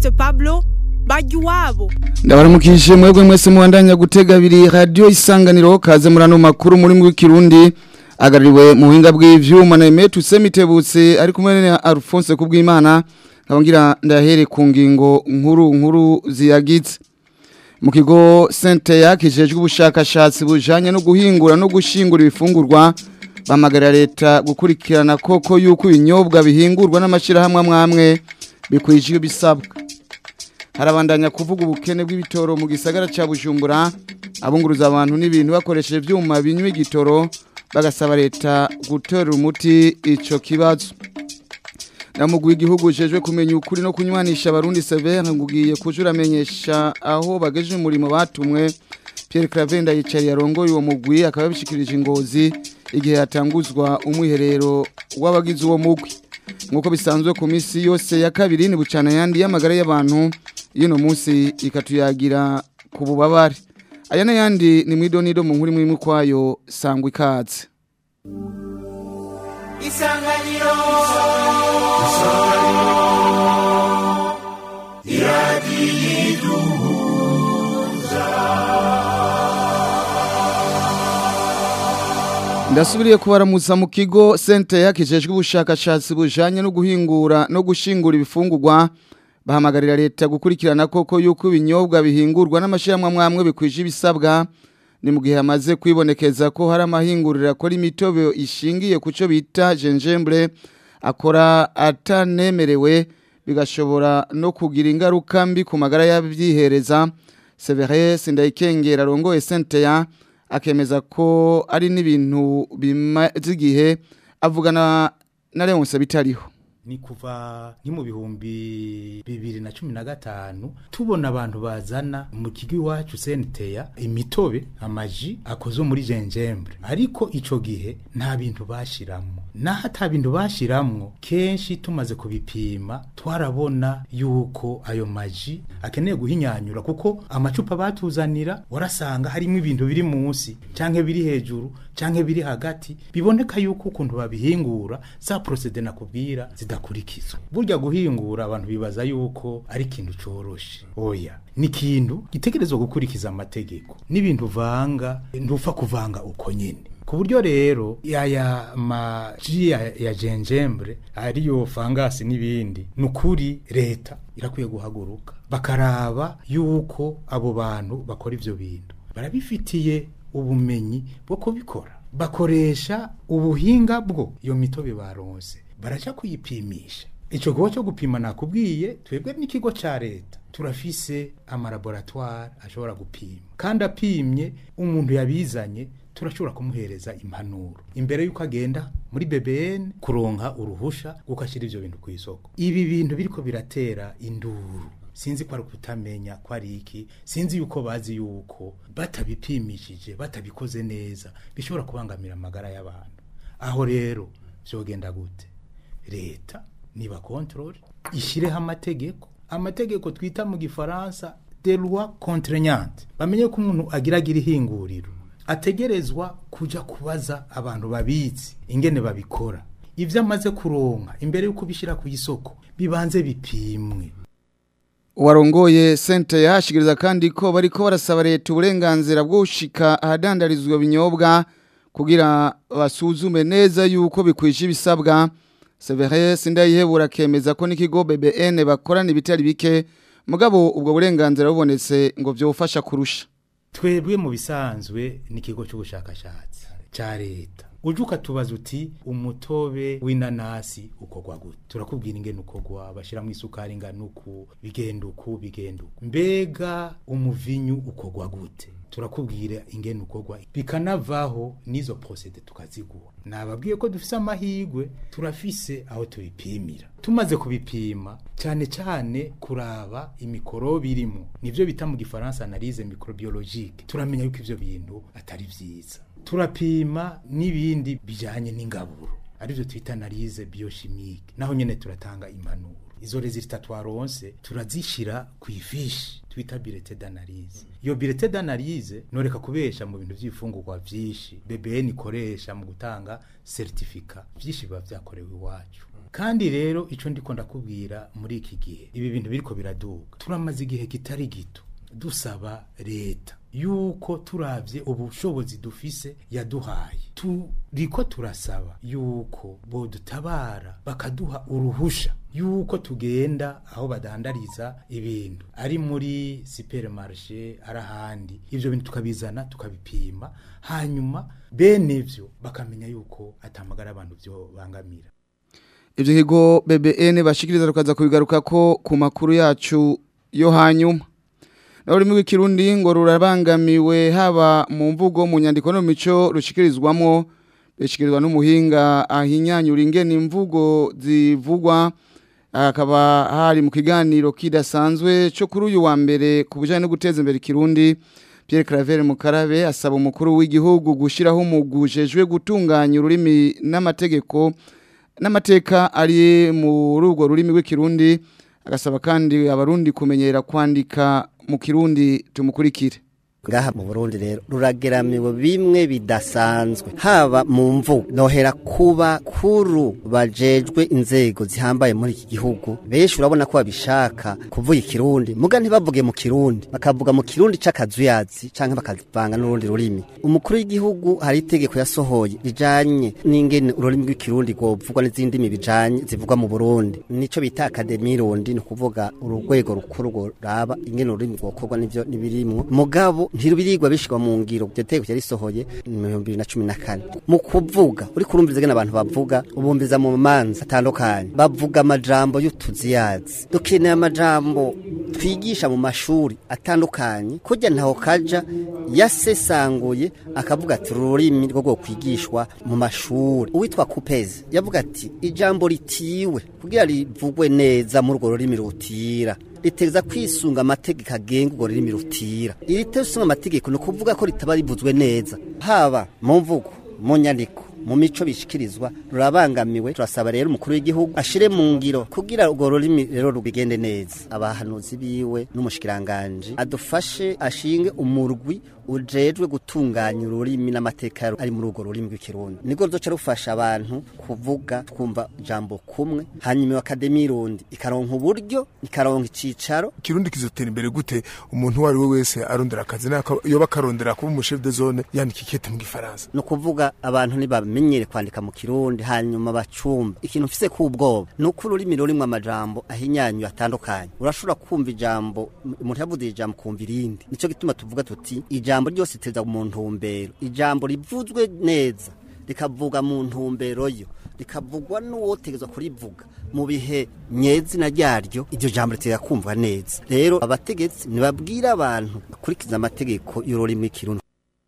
Evariste Pablo bajya iwabo ndabaramukije mwebwe mwese mubandanya gutega abiri radiyo isanganiro kaze muri ano makuru muri w'ikirundi agaruriwe mu buhinga bw'ivyuma na Emetu Semitebutse ari kumwe na Alphonse Kubwimana nkabongira ndahere ku ngingo nkuru nkuru ziyagitse mu kigo Sente yakijejwe ubushakashatsi bujanye no guhingura no gushingura ibifungurwa bamagarira leta gukurikirana koko yuko ibinyobwa bihingurwa n'amashirahamwe amwamwe bikwije bisabwa harabandanya kuvuga ubukene bw'ibitoro mu gisagara ca Bujumbura abunguruza abantu n'ibintu bakoresheje ivyuma binywa igitoro bagasaba leta gutera umuti ico kibazo namugwi igihugu jejwe kumenya ukuri no kunywanisha abarundi severe ngugiye kujura amenyesha aho bageje umurimo batumwe Pierre Cravenda yicari yarongoye uwo mugwi akaba bishikirije ingozi igihe hatanguzwa umwiherero w'abagize uwo mugwi nkuko bisanzwe ku minsi yose ya kabiri ni bucana yandi y'amagara y'abantu y'ino munsi ikatuyagira ku bubabare aya n'ayandi ni mwidonido mu nkuru imwe kwayo sangwa ikaze isanganiro ndasubiriye kubaramutsa mu kigo sente yakijejwe ubushakashatsi bujanye no guhingura no gushingura ibifungurwa bahamagarira leta gukurikirana koko yuko ibinyobwa bihingurwa n'amashirahamwe amwamwe bikwije ibisabwa ni mu gihe hamaze kwibonekeza ko hari amahinguriro akora imitobe ishingiye ku cyo bita gingembre akora atanemerewe bigashobora no kugira ingaruka mbi ku magara y'abyihereza Severus Sindayikengera arongoye Senteya akemeza ko ari n'ibintu bimaze igihe avugana na Leonce bitariho ni kuva ni mu bihumbi bibiri na cumi na gatanu tubona abantu bazana mu kigo iwacu senteya imitobe amaji akozwe muri jenjembre ariko ico gihe nta bintu bashiramo naho ata bintu bashiramwo kenshi tumaze kubipima twarabona yuko ayo maji akeneye guhinyanyura kuko amacupa batuzanira warasanga harimo ibintu biri munsi canke biri hejuru canke biri hagati biboneka yuko ukuntu babihingura za procede nakubwira zidakurikizwa burya guhingura abantu bibaza yuko ari ikintu coroshe oya ni ikintu gitegerezwa gukurikiza amategeko n'ibintu vanga ntupfa kuvanga uko nyene ku buryo rero yaya maji ya, ya jenjembre ariyo fangasi n'ibindi nukuri leta irakwiye guhaguruka bakaraba yuko abo bantu bakora ivyo bintu barabifitiye ubumenyi bwo kubikora bakoresha ubuhinga bwo iyo mitobe baronse baraja kuyipimisha ico gikorwa cyo gupima nakubwiye twebwe n'ikigo ca leta turafise amalaboratoire ashobora gupima kandi apimye umuntu yabizanye turashobora kumuhereza impanuro imbere yuko agenda muri BBN kuronka uruhusha gukashira ivyo bintu ku isoko ibi bintu biriko biratera induru sinzi ko ari kutamenya ko ari iki sinzi yuko bazi yuko batabipimishije batabikoze neza bishobora kubangamira amagara y'abantu aho rero vyogenda gute leta niba control ishireho amategeko amategeko twita mu gifaransa de loi contraignante bamenye ko umuntu agiragira ihinguriro ategerezwa kuja kubaza abantu babizi ingene babikora ivyo amaze kuronka imbere yuko bishira ku isoko bibanze bipimwe warongoye sente yahashikiriza kandi ko bariko barasaba leta uburenganzira bwo gushika ahadandarizwa binyobwa kugira basuzume neza yuko bikwije ibisabwa Severus Ndayihebura kemeza ko n'ikigo BBN bakorana ibitari bike mugabo ubwo burenganzira bubonetse ngo vyofasha kurusha twebwe mu bisanzwe n'ikigo cy'ubushakashatsi ca leta uje ukatubaza uti umutobe w'inanasi ukorwa gute turakubwira ingene ukorwa bashyiramo isukari ingana uku bigenda uku bigenda uku mbega umuvinyu ukorwa gute turakubwira ingene ukorwa bikanavaho n'izo procede tukaziguha nababwiye ko dufise amahirwe turafise aho tubipimira tumaze kubipima cyane cyane kuraba imikorobe irimo nivyo bita mu gifaransa analyse microbiologique turamenya yuko ivyo bintu atari vyiza turapima n'ibindi bijanye n'ingaburo arivyo twita analyse biochimique naho nyene turatanga impanuro izo resultat twaronse turazishira ku ifishi twita bilete d'analyse iyo bilete d'analyse noreka kubesha mu bintu vy'ifungurwa vyinshi BBN ikoresha mu gutanga certificat vyinshi biba vyakorewe iwacu kandi rero ico ndiko ndakubwira muri iki gihe ibi bintu biriko biraduga turamaze igihe kitari gito dusaba leta yuko turavye ubushobozi dufise yaduhaye turiko turasaba yuko bodutabara bakaduha uruhusha yuko tugenda aho badandariza ibintu ari muri supermarché ari ahandi ivyo bintu tukabizana tukabipima hanyuma bene vyo bakamenya yuko atamagara abantu vyo bangamira ivyo kigo BBN bashikiriza rukaza kubigaruka ko ku makuru yacu yo hanyuma naho ururimi rw'ikirundi ngo rurabangamiwe haba mu mvugo mu nyandiko no mu mico rushikirizwamo bishikirizwa n'umuhinga ahinyanyura ingene imvugo zivugwa hakaba hari mu kiganiro kidasanzwe cyo kuri uyu wa mbere ku bijyanye no guteza imbere ikirundi Pierre Claver Mukarabe asaba umukuru w'igihugu gushyiraho umugujejwe gutunganya ururimi n'amategeko n'amateka ari muri urwo rurimi rw'ikirundi agasaba kandi abarundi kumenyera kwandika mu kirundi tumukurikire ngaha mu Burundi rero rurageramiwe bimwe bidasanzwe haba mu mvu nohera kuba kuru bajejwe inzego zihambaye muri iki gihugu benshi urabona ko babishaka kuvuga ikirundi muga ntibavuge mu kirundi bakavuga mu kirundi c'akazuyazi canke bakavanga n'urundi rurimi umukuru w'igihugu hari itegeko yasohoye rijanye n'ingene ururimi rw'ikirundi rwovugwa n'izindi ndimi bijanye zivugwa mu Burundi nico bita akademi rundi ni ukuvuga urugwego rukuru ruraba ingene ururimi rwokorwa n'ivyo nibirimwo mugabo ntirubirirwa bishikwa mu ngiro iryo tegeko yarisohoye mu 2014 mu kuvuga uri kurumviza gena abantu bavuga ubumviza mu manza atandukanye bavuga amajambo y'utuziyazi dukeneye amajambo twigisha mu mashuri atandukanye kujya ntaho kaja yasesanguye akavuga ati ururimi rwo rwo kwigishwa mu mashuri uwitwa kupezi yavuga ati ijambo ritiwe kugira rivugwe neza muri urwo rurimi rutira riteza kwisunga amategeko agenga urwo rurimi rutira iri tisunga amategeko ni ukuvuga ko ritaba rivuzwe neza haba mu mvugo mu nyandiko mu mico bishikirizwa rurabangamiwe turasaba rero umukuru w'igihugu ashire mu ngiro kugira urwo rurimi rero rubigende neza abahanuzi biwe n'umushikiranganje adufashe ashinge umurwi ujejwe gutunganya ururimi n'amateka ari muri urwo rurimi rw'ikirundi nibwo ruzoca rufasha abantu kuvuga twumva ijambo kumwe hanyuma akademi irundi ikaronka uburyo ikaronka icicaro ikirundi kizotera imbere gute umuntu uwo ari we wese arondera akazi yoba akarondera kuba umushef de zone yandika ikete mu gifaransa ni ukuvuga abantu ntibamenyere kwandika mu kirundi hanyuma bacumba ikintu mfise k'ubwoba ni uko ururimi rurimwo amajambo ahinyanyuye atandukanye urashobora kumva ijambo umuntu yavuze ijambo kumva irindi nico gituma tuvuga tuti ijambo ryose teza mu ntumbero ijambo rivuzwe neza rikavuga mu ntumbero yo rikavugwa n'uwotegezwa kurivuga mu bihe nyezina ryaryo iryo jambo ritera kumva neza rero abategetsi ntibabwira abantu bakurikiza amategeko y'ururimi kirundi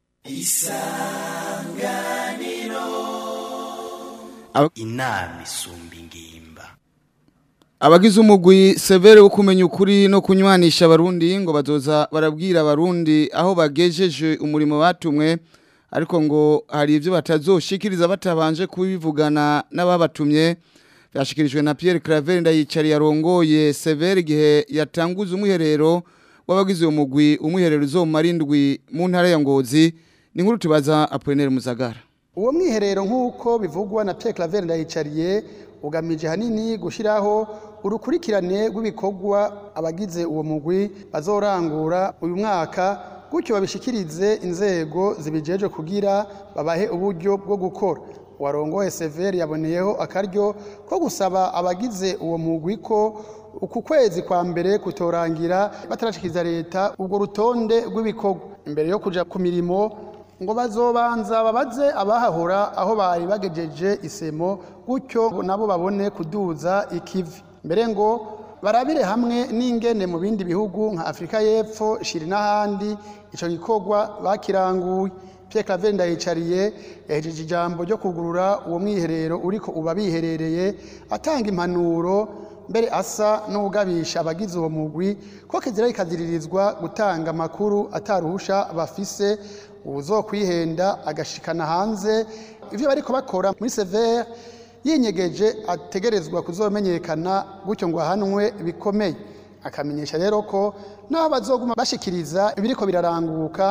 inama isumba ingimba abagize umugwi severe wo kumenya ukuri no kunywanisha abarundi ngo bazoza barabwira abarundi aho bagejeje umurimo batumwe ariko ngo hari ibyo batazoshikiriza batabanje kubivugana n'ababatumye byashikirijwe na Pierre Claver ndayicari yarongoye severe igihe yatanguza umwiherero w'abagize uwo mugwi umwiherero uzomara indwi mu ntara ya Ngozi ni nkuru tubaza Apollinaire Muzagara uwo mwiherero nk'uko bivugwa na Pierre Claver ndayicariye ugamije hanini gushyiraho urukurikirane rw'ibikorwa abagize uwo mugwi bazorangura uyu mwaka gutyo babishikirize inzego zibijeje kugira babahe uburyo bwo gukora warongoye severi yaboneyeho akaryo ko gusaba abagize uwo mugwi ko uku kwezi kwa mbere kutorangira batarashikiriza leta ubwo rutonde rw'ibikorwa imbere yo kuja ku mirimo ngo bazobanza babaze abahahora aho bari bagejeje isemo gutyo nabo babone kuduza ikivi mbere ngo barabire hamwe n'ingene mu bindi bihugu nka Afrika y'Epfo shiri n'ahandi ico gikorwa bakiranguye Pierre Claver ndayicariye yahejeje ijambo ryo kugurura uwo mwiherero uriko uba biherereye atanga impanuro mbere asa n'ugabisha abagize uwo mugwi ko kizira ikaziririzwa gutanga amakuru ataruhusha bafise uzokwihenda agashikana hanze ivyo bariko bakora muri severe yinyegeje ategerezwa kuzomenyekana gutyo ngo ahanwe bikomeye akamenyesha rero ko n'aho bazoguma bashikiriza ibiriko biraranguka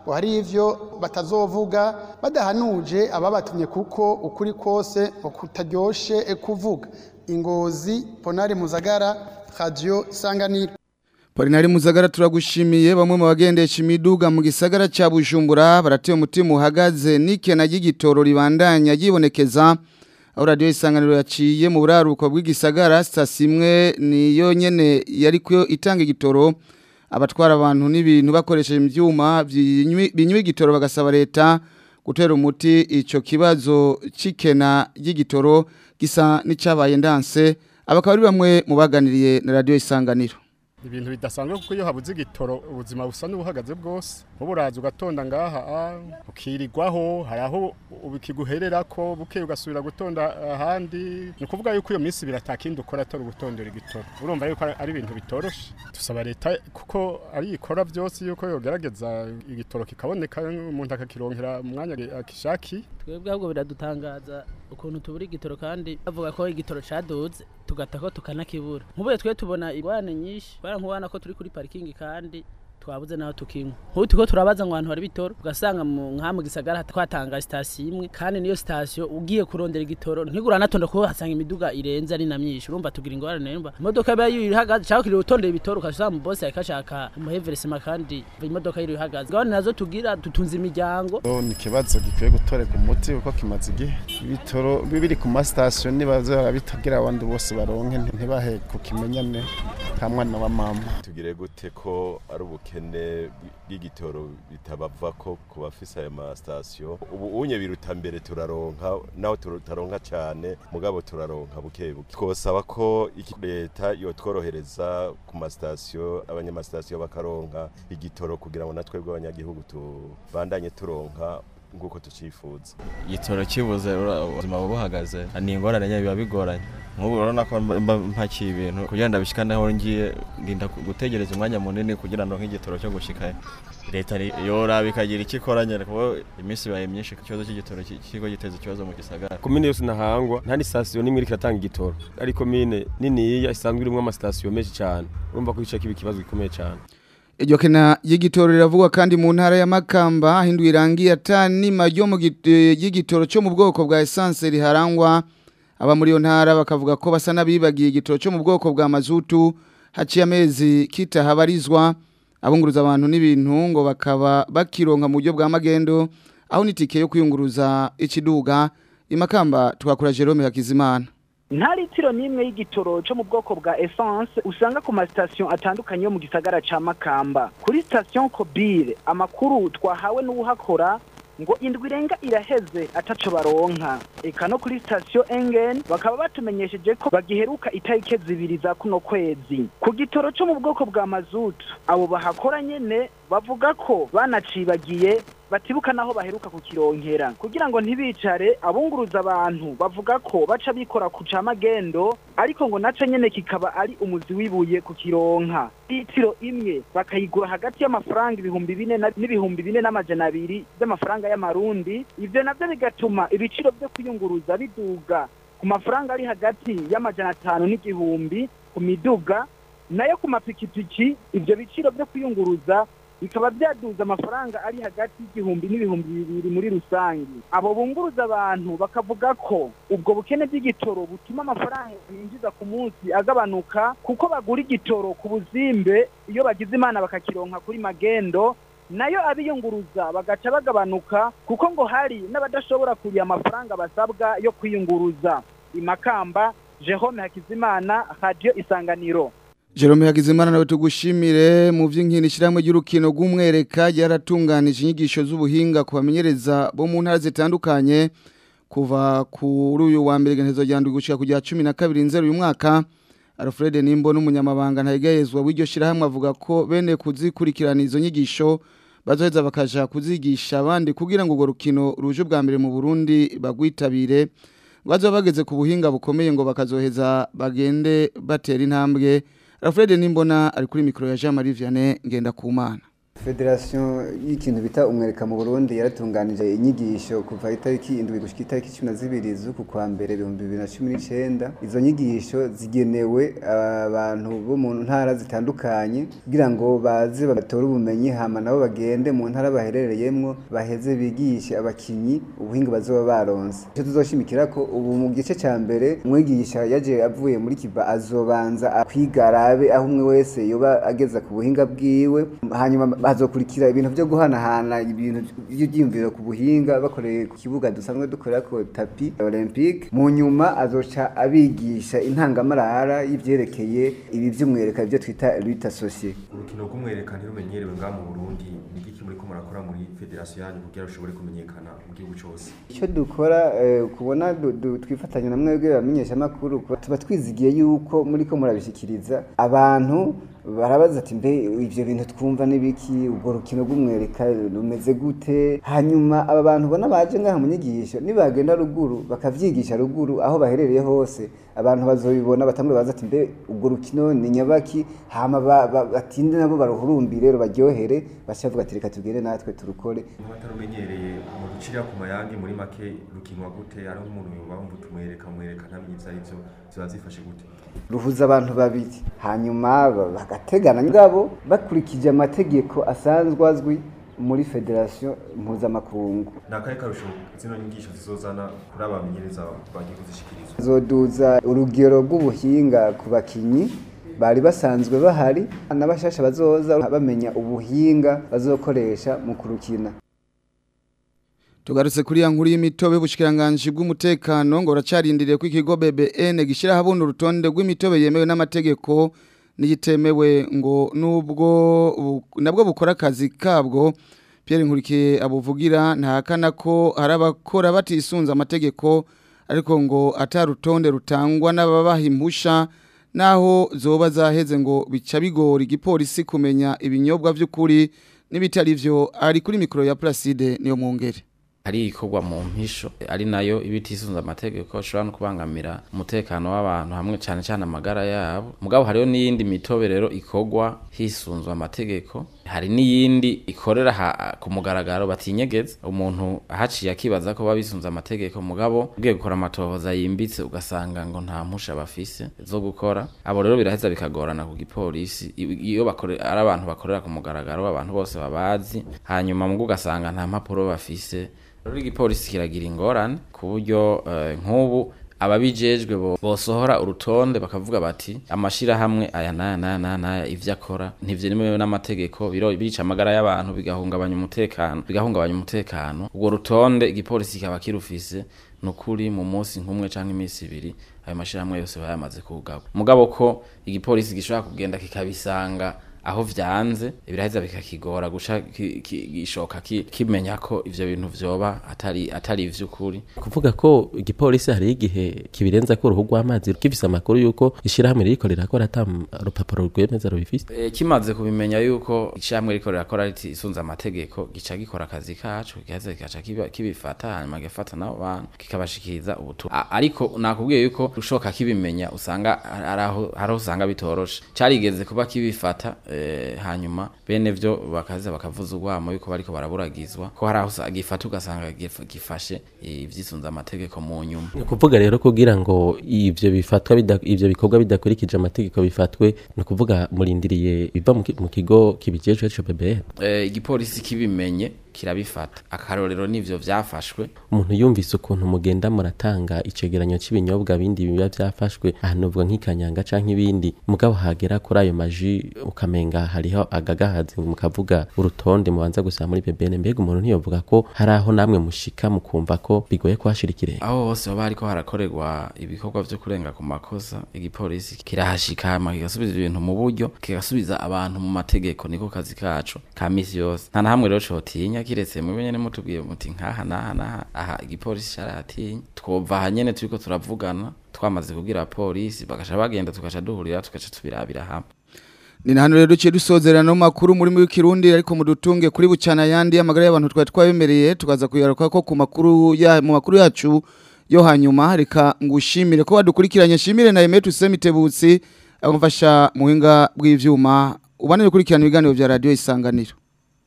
ngo hari ivyo batazovuga badahanuje ababatumye kuko ukuri kose ngo kutaryoshe eh, kuvuga ingozi ponari muzagara radio isanganiro Polinari Muzagara turagushimiye bamwe mu bagendesha imiduga mu gisagara ca Bujumbura barateye umutima uhagaze n'ikena ry'igitoro ribandanya yibonekeza aho radio isanganiro yaciye mu buraruko bw'igisagara station imwe niyo nyene yari kuyo itanga igitoro abatwara abantu n'ibintu bakoresheje ivyuma binywi binywi igitoro bagasaba leta gutera umuti ico kibazo cikena ry'igitoro gisa n'icabaye ndanse abakaba ari bamwe mu baganiriye na radio isanganiro ibintu bidasanzwe kuko iyo habuze igitoro ubuzima busa n'ubuhagaze bwose nk'ubu uraza ugatonda ngaha ah, ukirirwaho hari aho ukiguherera ko buke ugasubira gutonda ahandi ni ukuvuga yuko iyo minsi ibiri atakindi ukora atari ugutondera igitoro urumva yuko ari ibintu bitoroshe dusaba leta kuko ari ikora byose yuko yogerageza igitoro kikaboneka umuntu akakironkera umwanya akishaki twebwe ahubwo biradutangaza ukuntu tubura igitoro kandi bavuga ko igitoro caduze tugata ko tukanakibura nk'ubu twe tubona ingorane nyinshi bara nkubona ko turi kuri parikingi kandi twabuze naho tukinywa nk'ubu turiko turabaza ngo ahantu hari bitoro ugasanga mu nka mu gisagara twatanga sitasiyo imwe kandi niyo sitasiyo ugiye kurondera igitoro ntigura natonda kuko hasanga imiduga irenze ari na myinshi urumva tugira ingorane yumva imodoka iba yihagaze cyangwa ukiri utondera ibitoro ukasanga mu bosi yakashaka umuheveresima kandi imodoka yiri ihagaze ingorane nazo tugira dutunze imiryango ni ikibazo gikwiye gutoreka umuti kuko kimaze igihe ibitoro biri ku masitasiyo nibaza barabitagira abandi bose baronke ntibahe ku kimenyane nta mwana wa mama tugire gute ko ari ubukene bw'igitoro bitabava ko ku bafise ayo masitasiyo ubu unye biruta mbere turaronka naho tutaronka cyane mugabo turaronka buke buke twosaba ko leta yotworohereza ku masitasiyo abanyamasitasiyo bakaronka igitoro kugira ngo natwe bw'abanyagihugu tubandanye turonka nguko tucifuza igitoro kibuze ubuzima buba buhagaze ni ingorane nyine biba bigoranye nk'ubu urabona ko mpakiye ibintu kugira ngo ndabishikane aho ngiye ndinda gutegereza umwanya munini kugira ngo nk'igitoro cyo gushikayo leta yoraba ikagira icyo ikora nyine kuko iminsi ibaye myinshi ikibazo cy'igitoro kigo giteza ikibazo mu gisagara komine yose ntahangwa nta n'isitasiyo n'imwe iriko iratanga igitoro ari komine niniya isanzwe irimo amasitasiyo menshi cyane urumva ko ico kiba ikibazo gikomeye cyane Iryo kena y'igitoro riravugwa kandi mu ntara ya Makamba hinduye irangi atani majyo mu y'igitoro cyo mu bwoko bwa essence riharangwa aba muri yo ntara bakavuga ko basa nabibagiye igitoro cyo mu bwoko bwa mazutu haciye amezi kitahabarizwa abunguruza abantu n'ibintu ngo bakaba bakironka mu buryo bwa magendo aho nitike yo kwiyunguruza ikiduga imakamba twakura Jerome Hakizimana nta litiro n'imwe y'igitoro cyo mu bwoko bwa essence usanga ku masitasiyo atandukanye yo mu gisagara ca makamba kuri sitasiyo kobire amakuru twahawe n'uwuhakora ngo indwi irenga iraheze ataco baronka eka no kuri sitasiyo engen bakaba batumenyesheje ko bagiheruka itarike zibiri za kuno kwezi ku gitoro cyo mu bwoko bwa mazutu abo bahakora nyene bavuga ko banacibagiye batibuka naho baheruka kukironkera kugira ngo ntibicare abunguruza abantu bavuga ko baca bikora ku camagendo ariko ngo naco nyene kikaba ari umuzi wibuye kukironka litiro imwe bakayigura hagati y'amafaranga ibihumbi bine n'ibihumbi bine n'amajana abiri by'amafaranga y'amarundi ivyo navyo bigatuma ibiciro vyo kwiyunguruza biduga ku mafaranga ari hagati y'amajana atanu n'igihumbi ku miduga nayo ku mapikipiki ivyo biciro vyo kwiyunguruza bikaba byaduza amafaranga ari hagati y'igihumbi n'ibihumbi bibiri muri rusange abo bunguruza abantu bakavuga ko ubwo bukene bw'igitoro butuma amafaranga binjiza ku munsi agabanuka kuko bagura igitoro ku buzimbe iyo bagize imana bakakironka kuri magendo nayo abiyunguruza bagaca bagabanuka kuko ngo hari n'abadashobora kuriya amafaranga basabwa yo kwiyunguruza imakamba Jerome Hakizimana Radio Isanganiro Jerome Hagizimana nawe tugushimire mu vy'inkino ishiramwe ry'urukino rw'umwereka yaratunganije inyigisho z'ubuhinga ku bamenyereza bo mu ntara zitandukanye kuva kuri uyu wa mbere gentezo ryandwi gushika kujya 12 nzero uyu mwaka Alfred Nimbo n'umunyamabanga ntayegayezwa w'iryo shirahamwe avuga ko bene kuzikurikirana izo nyigisho bazoheza bakaja kuzigisha abandi kugira ngo urwo rukino ruje bwa mbere mu Burundi bagwitabire bazoba bageze ku buhinga bukomeye ngo bakazoheza bagende batera intambwe Alfred Nimbona ari kuri mikro ya Jean Marie Vianney ngenda kumana federasiyo y'ikintu bita umwereka mu burundi yaratunganije inyigisho kuva itariki indwi gushyika itariki cumi na zibiri z'uku kwa mbere ibihumbi bibiri na cumi n'icyenda izo nyigisho zigenewe abantu bo mu ntara zitandukanye kugira ngo baze batore ubumenyi hama nabo bagende mu ntara baherereyemo baheze bigishe abakinyi ubuhinga bazoba baronse icyo tuzoshimikira ko ubu mu gice cya mbere umwigisha yaje avuye muri kiba azobanza kwiga arabe aho umwe wese yoba ageza ku buhinga bwiwe hanyuma hazokurikira ibintu byo guhanahana ibintu by'ibyiyumviro ku buhinga bakoreye ku kibuga dusanzwe dukorera ko tapi olympique mu nyuma azoca abigisha intangamarara y'ivyerekeye ibi vy'umwereka ibyo twita lutte associée urukino rw'umwereka ntirumenyerewe ngaha mu burundi ni iki muriko murakora muri federasiyo yanyu kugira rushobore kumenyekana mu gihugu cyose icyo dukora eh, kubona du- du- twifatanya na mwebwe bamenyeshamakuru kuba- tuba twizigiye yuko muriko murabishikiriza abantu barabaza ati mbe ivyo bintu twumva n'ibiki ubwo rukino rw'umwereka rumeze gute hanyuma aba bantu ubona baje ngaha mu nyigisho nibagenda ruguru bakavyigisha ruguru aho baherereye hose abantu bazobibona batangure baza ati mbe ubwo rukino ni nyabaki hama ba- ba- batinde nabo baruhurumbire rubaryohere baca bavuga ati reka tugende natwe turukore nk'abatarumenyereye mu gucira ku mayange muri make rukinwa gute hariho umuntu yoba wumva utumwereka mwereka ntamenye ivyo arivyo ziba zifashe gute ruhuza abantu babiri hanyuma ba- bagategana ngabo bakurikije amategeko asanzwe azwi muri federasiyo mpuzamakungu ni akahe karusho zino nyigisho zizozana kuri abamenyereza bagiye kuzishikiriza zoduza urugero rw'ubuhinga ku bakinyi bari basanzwe bahari n'abashasha bazoza bamenya ubuhinga bazokoresha mu kurukina Tugarutse kuri ya nkuru y'imitobe bushikiranganje bw'umutekano ngo uracarindiriye ko ikigo BBN gishira habona urutonde rw'imitobe yemewe n'amategeko n'igitemewe ngo nubwo bu- nabwo bukora akazi kabwo Pierre Nkurikiye abuvugira ntahakana ko hari abakora batisunza amategeko ariko ngo atarutonde rutangwa n'ababaha impusha naho zoba zaheze ngo bica bigora igipolisi kumenya ibinyobwa by'ukuri n'ibitari vyo ari kuri mikoro ya Placide niyo mwongere ari ikorwa mu mpisho ari nayo ibitisunza amategeko ashobora no kubangamira umutekano w'abantu hamwe cyane cyane amagara yabo mugabo hariho n'iyindi mitobe rero ikorwa hisunzwe amategeko hari n'iyindi ikorera ha- ku mugaragaro batinyegeza umuntu ahaciye akibaza ko babisunze amategeko mugabo ugiye gukora amatohoza yimbitse ugasanga ngo nta mpusha bafise zo gukora abo rero biraheza bikagorana ku gipolisi I- iyo bakore ari abantu bakorera ku mugaragaro abantu bose babazi hanyuma mugo ugasanga nta mpapuro bafise rero igipolisi kiragira ingorane ku buryo eh, nk'ubu ababijejwe bo bosohora urutonde bakavuga bati amashirahamwe aya naya naya naya naya ivyo akora ntivyemewe n'amategeko biro bica amagara y'abantu bigahungabanya umutekano bigahungabanya umutekano ubwo rutonde igipolisi kikaba kirufise nukuri mu munsi nk'umwe canke iminsi ibiri ayo mashirahamwe yose bayamaze kugaba mugabo ko igipolisi gishobora kugenda kikabisanga aho vyanze biraheza bikakigora guca ki- ki- gishoka ki- kimenya ko ivyo bintu vyoba atari atari ivy'ukuri kuvuga ko igipolisi hari igihe kibirenza ko uruhu rw'amazi gifise amakuru yuko ishirahamwe ririko rirakora ata rupapuro rwemeza rubifise E, kimaze kubimenya yuko icamwe riko rirakora riti isunza amategeko gica gikora akazi kacu kihaze kigaca kiba- kibifata hanyuma gifata n'abo bantu kikabashikiriza ubutumwa A- ariko nakubwiye yuko ushoka kibimenya usanga ari aho hari aho usanga bitoroshe carigeze kuba kibifata e, hanyuma bene vyo bakaza bakavuza urwamo yuko bariko baraburagizwa ko hari aho usa- gifata ugasanga gif- gifashe ivyisunza amategeko mu nyuma ni ukuvuga rero kugira ngo ivyo bifatwa bida- ivyo bikorwa bidakurikije amategeko bifatwe ni ukuvuga murindiriye biva mu ki- mu kigo kibijejwe co BBN e, igipolisi kibimenye kirabifata akarorero nivyo vyafashwe umuntu yumvise ukuntu mugenda muratanga icegeranyo cy'ibinyobwa bindi biba byafashwe ahantu uvuga nk'ikanyanga canke ibindi mugabo hagera kuri ayo maji ukamenga hariho agagahazi mukavuga urutonde mubanza gusaba muri BBN mbega umuntu ntiyovuga ko hari aho namwe mushika mukumva ko bigoye kuhashira ikirenge aho hose baba hariko harakorerwa ibikorwa vyo kurenga ku makosa igipolisi kirahashika hama kigasubiza ibintu mu buryo kigasubiza abantu mu mategeko niko kazi kacu ka misi yose nta na hamwe rero cotinya kiretse mube nyene mutubwiye muti nkaha naha naha aha igipolisi carahatinya twova aha nyene turiko turavugana twamaze kubwira polisi bagaca bagenda tugaca duhurira tugaca tubirabira hamwe Ni na hano rero duciye dusozerana no makuru muri mu kirundi ariko mudutunge kuri bucana yandi amagara y'abantu twari twabemereye tukaza kuyaruka ko ku makuru ya mu makuru yacu yo hanyuma reka ngushimire ko wadukurikiranye shimire na Emetu Semitebutsi amufasha muhinga bw'ivyuma ubanire kurikirana ibiganiro vya radio isanganiro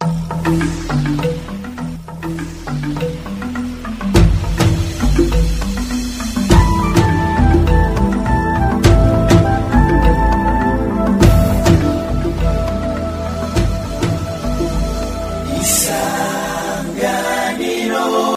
Isa